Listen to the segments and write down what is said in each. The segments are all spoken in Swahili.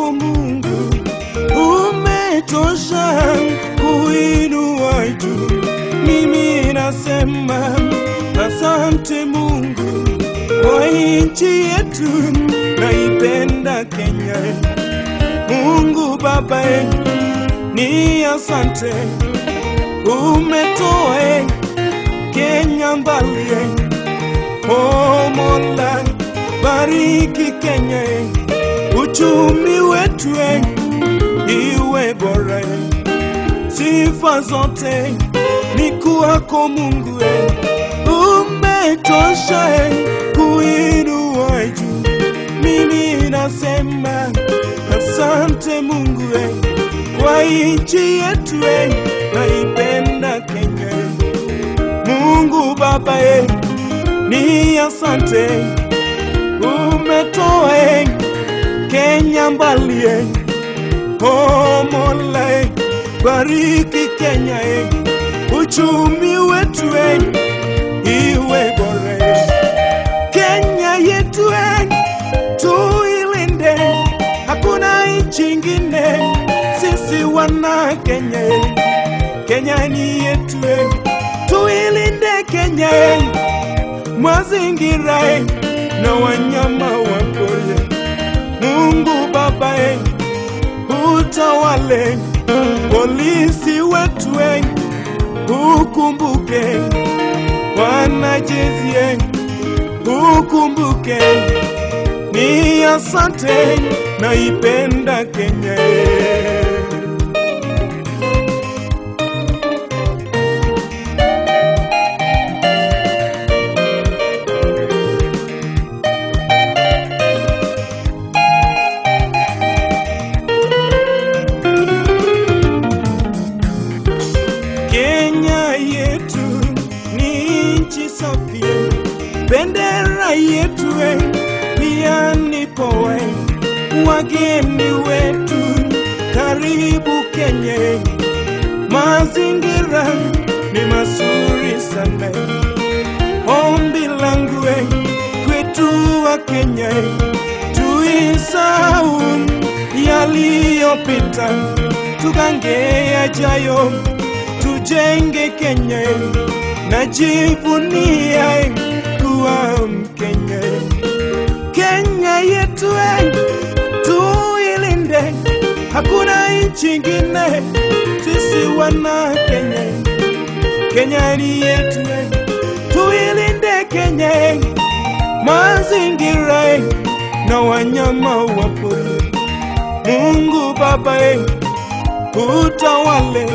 wako Mungu umetosha kuinua juu. Mimi nasema asante Mungu kwa nchi yetu, naipenda Kenya. Mungu Baba, ni asante umetoa Kenya mbali. Oh Mola, bariki Kenya, uchumi wetu iwe bora. Sifa zote ni kwako Mungu, umetosha kuinua juu. Mimi nasema asante Mungu kwa nchi yetu, naipenda Kenya. Mungu Baba, ni asante umetoa Kenya mbali. Oh Mola, bariki Kenya, uchumi wetu iwe bora. Kenya yetu tuilinde, hakuna nchi ingine, sisi wana Kenya. Kenya ni yetu, tuilinde Kenya, mazingira na wanyama wa pori. Mungu Baba, utawale polisi wetu, ukumbuke wanajeshi, ukumbuke ni asante, naipenda Kenya. Kenya yetu ni nchi safi, bendera yetu pia ni poa. Wageni wetu karibu Kenya, mazingira ni mazuri sana. Ombi langu kwetu wa Kenya, tuisahau yaliyopita, tugange yajayo tujenge Kenya, najivunia kuwa Mkenya. Kenya yetu tuilinde, hakuna nchi ingine, sisi wana Kenya. Kenya ni yetu, tuilinde Kenya, mazingira na wanyama wa pori. Mungu Baba, utawale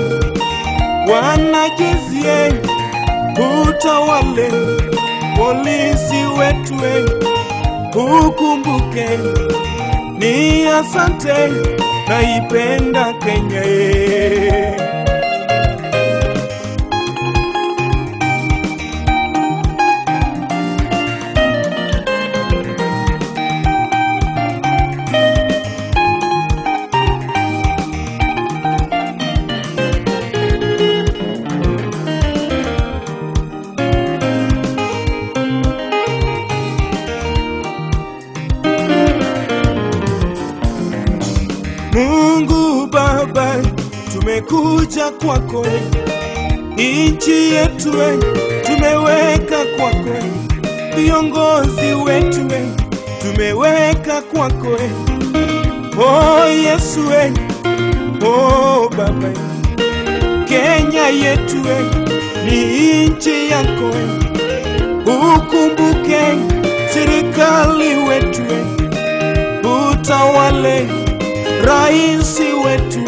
wanajeshi utawale polisi wetu, ukumbuke ni asante, naipenda Kenya. Mungu Baba, tumekuja kwako, nchi yetu tumeweka kwako, viongozi wetu tumeweka kwako. Oh Yesu, oh Baba, Kenya yetu ni nchi yako, ukumbuke serikali wetu, utawale raisi wetu,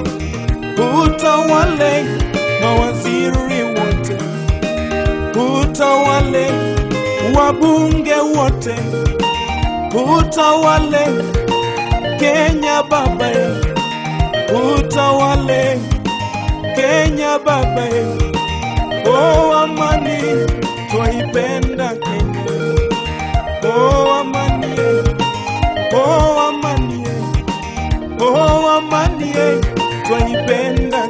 utawale mawaziri wote, utawale wabunge wote, utawale Kenya Baba, utawale Kenya Baba. Oh, amani twaipenda Kenya, oh amani, oh amani Oh, amani twaipenda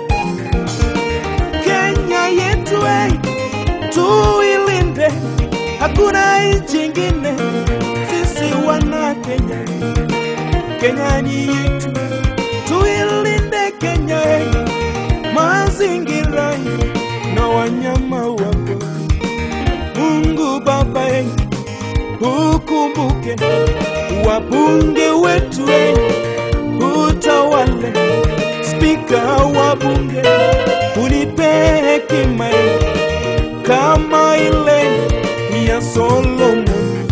Kenya yetu, tuilinde, hakuna nchi ingine, sisi wana Kenya. Kenya ni yetu, tuilinde Kenya, mazingira na wanyama wapo. Mungu Baba, ukumbuke wabunge wetu, utawale spika wa bunge, unipe hekima kama ile ya Solomon.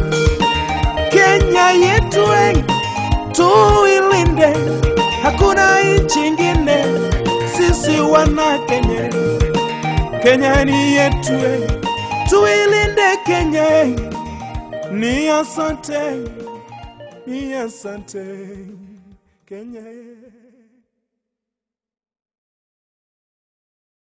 Kenya yetu eh, tuilinde, hakuna nchi ingine, sisi wana Kenya. Kenya ni yetu eh, tuilinde Kenya eh, ni asante, ni asante Kenya.